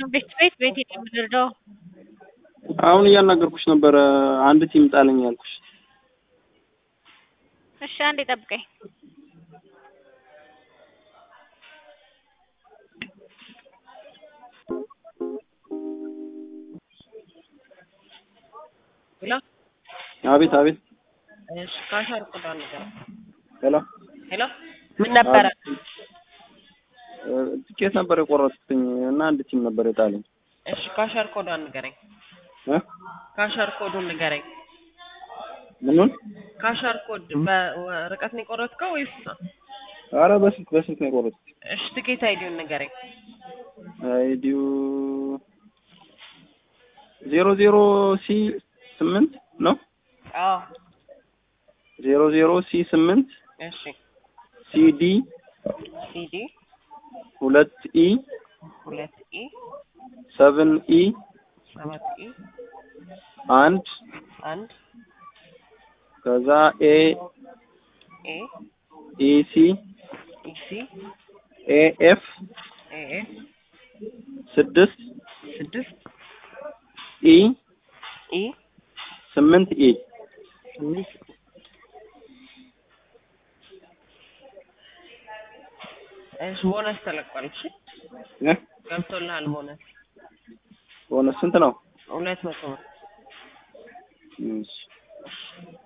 ቤት ቤት ቤት የምንረዳው አሁን እያናገርኩሽ ነበረ። አንድ ቲም ጣለኝ ያልኩሽ። እሺ አንዴ ጠብቀኝ። ሄሎ አቤት አቤት። እሺ ካሻር ቁጣ ነገር ሄሎ ሄሎ ምን ነበረ? እ፣ ትኬት ነበር የቆረጥኩትኝ እና አንድ ቲም ነበር የጣለኝ እሺ ካሻር ኮዷን ንገረኝ። እ ካሻር ኮዱን ንገረኝ። ምኑን? ካሻር ኮድ በርቀት ነው የቆረጥከው ወይስ? አረ በስልክ በስልክ ነው የቆረጥኩት። እሺ ትኬት አይዲውን ንገረኝ። አይዲው ዜሮ ዜሮ ሲ ስምንት ነው። አዎ ዜሮ ዜሮ ሲ ስምንት እሺ ሲዲ ሲዲ ሁለት ኢ ሁለት ኢ ሰቨን ኢ ሰባት ኢ አንድ አንድ ከዛ ኤ ኤ ኢሲ ኢሲ ኤኤፍ ኤኤፍ ስድስት ስድስት ኢ ኢ ስምንት ኢ ስምንት እሺ ቦነስ ተለቋል። እሺ እ ገብቶልሃል ቦነስ ቦነስ ስንት ነው? ሁለት መቶ ነው። እሺ